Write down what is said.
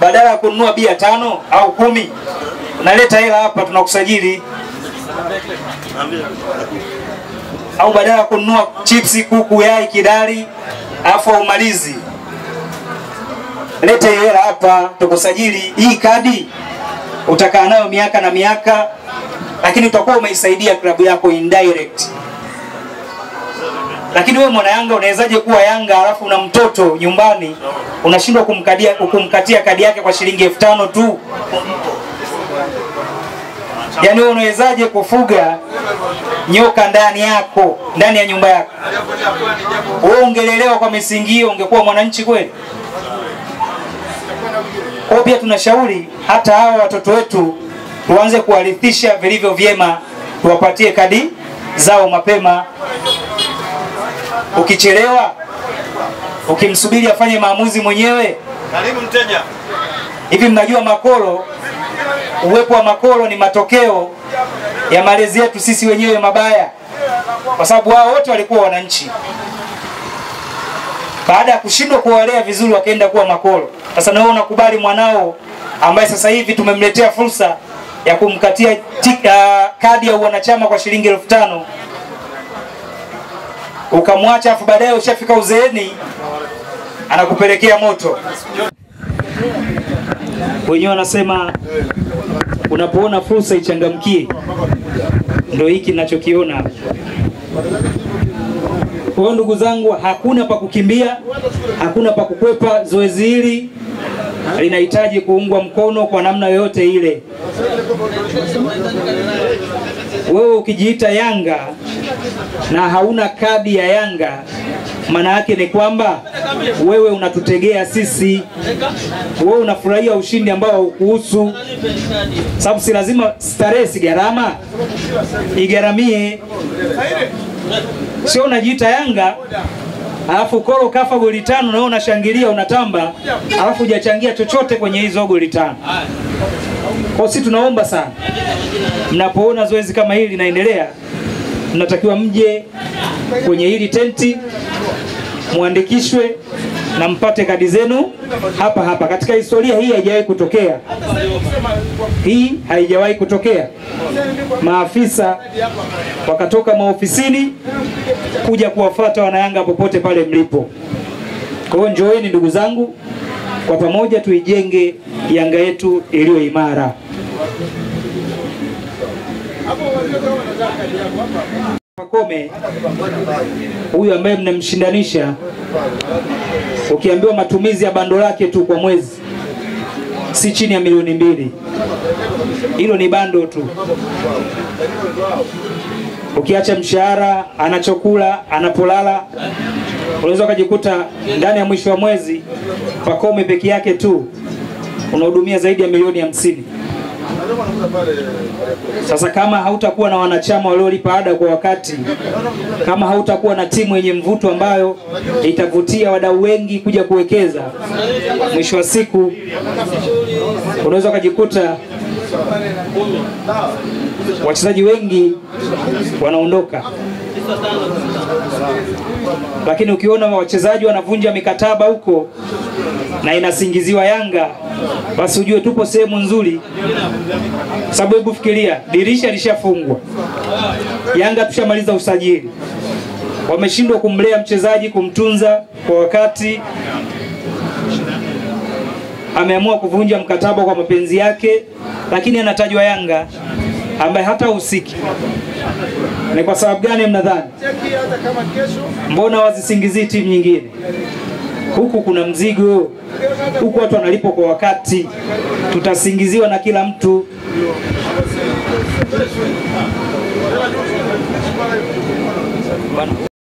badala ya kununua bia tano au kumi unaleta hela hapa tunakusajili au badala ya kununua chipsi kuku yai kidari alafu umalizi lete hiyo hela hapa tukusajili hii kadi utakaa nayo miaka na miaka lakini utakuwa umeisaidia klabu yako indirect lakini wewe mwana Yanga unawezaje kuwa Yanga alafu una mtoto nyumbani unashindwa kumkadia kumkatia kadi yake kwa shilingi elfu tano tu? Yaani wewe unawezaje kufuga nyoka ndani yako ndani ya nyumba yako? Wewe ungelelewa kwa misingi hiyo, ungekuwa mwananchi kweli? Kwa hiyo pia tunashauri hata hawa watoto wetu tuanze kuwarithisha vilivyo vyema, tuwapatie kadi zao mapema ukichelewa ukimsubiri afanye maamuzi mwenyewe. Karibu mteja. Hivi mnajua makolo, uwepo wa makolo ni matokeo ya malezi yetu sisi wenyewe mabaya, kwa sababu wao wote walikuwa wananchi. Baada ya kushindwa kuwalea vizuri, wakaenda kuwa makolo. Sasa na wewe unakubali mwanao ambaye sasa hivi tumemletea fursa ya kumkatia tik, uh, kadi ya wanachama kwa shilingi elfu tano ukamwacha afu baadaye ushafika uzeeni anakupelekea moto. Wenyewe wanasema unapoona fursa ichangamkie, ndio hiki ninachokiona hapa. Kwa hiyo ndugu zangu, hakuna pa kukimbia, hakuna pa kukwepa. Zoezi hili linahitaji kuungwa mkono kwa namna yoyote ile. Wewe ukijiita Yanga na hauna kadi ya Yanga, maana yake ni kwamba wewe unatutegea sisi, wewe unafurahia ushindi ambao haukuhusu, sababu si lazima starehe, si gharama, igharamie. Sio unajiita Yanga alafu koro kafa goli tano na wewe unashangilia unatamba, alafu hujachangia chochote kwenye hizo goli tano. Kwa sisi tunaomba sana, mnapoona zoezi kama hili linaendelea, mnatakiwa mje kwenye hili tenti muandikishwe na mpate kadi zenu hapa hapa. Katika historia hii haijawahi kutokea, hii haijawahi kutokea. Maafisa wakatoka maofisini kuja kuwafuata wanayanga popote pale mlipo. Kwa hiyo njoeni ndugu zangu, kwa pamoja tuijenge Yanga yetu iliyo imara. Pakome huyu ambaye mnamshindanisha, ukiambiwa matumizi ya bando lake tu kwa mwezi si chini ya milioni mbili. Hilo ni bando tu, ukiacha mshahara, anachokula, anapolala, unaweza ukajikuta ndani ya mwisho wa mwezi Pakome peke yake tu unahudumia zaidi ya milioni hamsini. Sasa kama hautakuwa na wanachama waliolipa ada kwa wakati, kama hautakuwa na timu yenye mvuto ambayo itavutia wadau wengi kuja kuwekeza, mwisho wa siku unaweza ukajikuta wachezaji wengi wanaondoka. Lakini ukiona wachezaji wanavunja mikataba huko na inasingiziwa Yanga, basi ujue tupo sehemu nzuri, sababu hebu fikiria, dirisha lishafungwa, Yanga tushamaliza usajili, wameshindwa kumlea mchezaji, kumtunza kwa wakati, ameamua kuvunja mkataba kwa mapenzi yake, lakini anatajwa Yanga ambaye hata husiki. Ni kwa sababu gani mnadhani? Mbona wazisingizii timu nyingine? Huku kuna mzigo, huku watu wanalipwa kwa wakati, tutasingiziwa na kila mtu. Bwana.